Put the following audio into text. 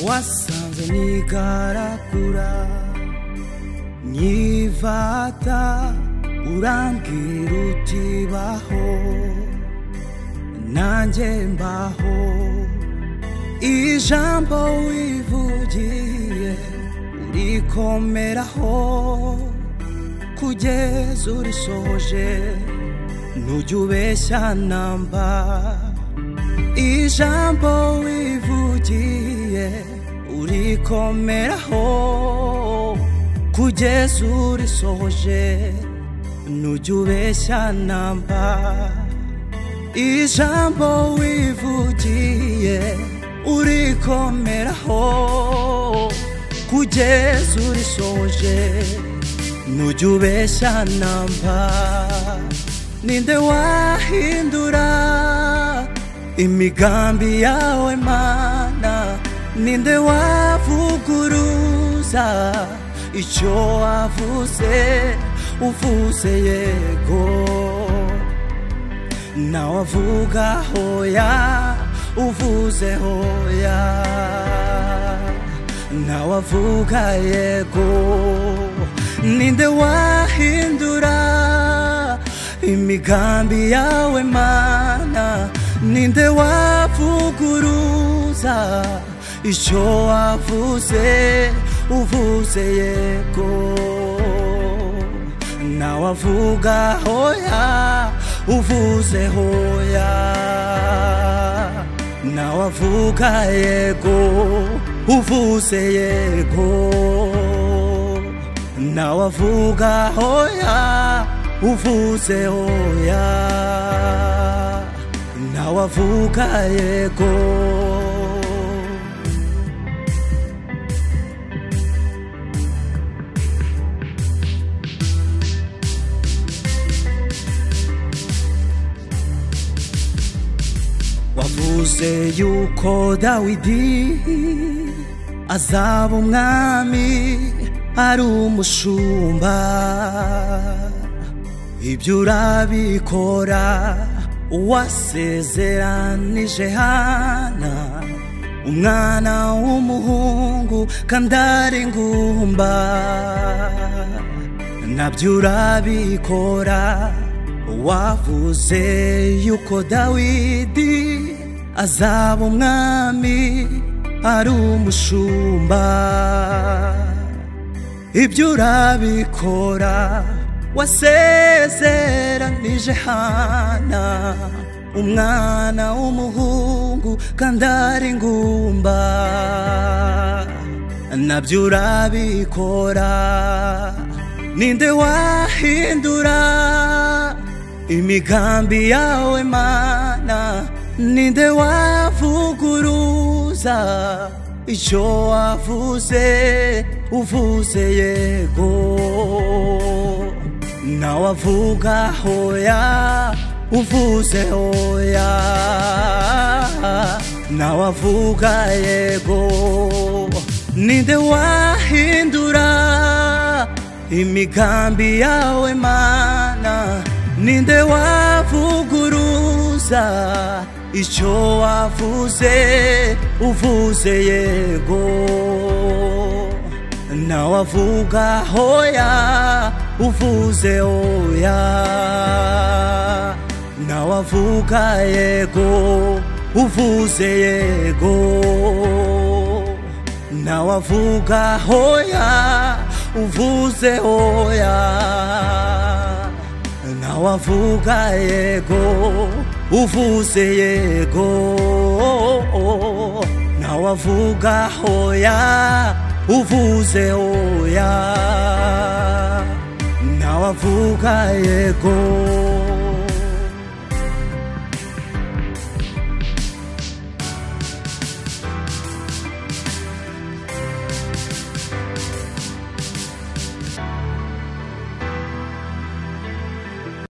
wasanze nigaragura nyivata urambwira uti baho nanjye mbaho ijambo wivugiye urikomeraho kugeza urisoje ntujya ubeshya namba ijambo wivugiye urikomeraho kugeza urisoje ntujya ubeshya namba ijambo wivugiye urikomeraho kugeza urisoje ntujya ubeshya namba ninde wahindura imigambi yawe mana ninde wavuguruza icyo wavuze uvuze yego nawe avuga hoya uvuze hoya nawe avuga yego ninde wahindura imigambi yawe mana ninde wavuguruza icyo wavuze uvuze yego nawe avuga hoya uvuze hoya nawe avuga yego uvuze yego nawe avuga hoya uvuze hoya nawe avuga yego wavuze yuko dawidi azaba umwami ari umushumba ibyo urabikora wasezeranije hana umwana w'umuhungu kandi ari ingumba nabyo urabikora wavuze yuko dawidi azaba umwami ari umushumba ibyo urabikora wasezeranije hana umwana w'umuhungu kandi ari ingumba nabyo urabikora ninde wahindura imigambi yawe mana ninde wavuguruza icyo wavuze uvuze yego nawe avuga hoya uvuze hoya nawe avuga yego ninde wahindura imigambi yawe mana ninde wavuguruza icyo wavuze uvuze yego nawe avuga hoya uvuze oya nawe avuga yego uvuze yego nawe avuga hoya uvuze oya nawe avuga yego uvuze yego nawe avuga hoya uvuze oya nawe avuga yego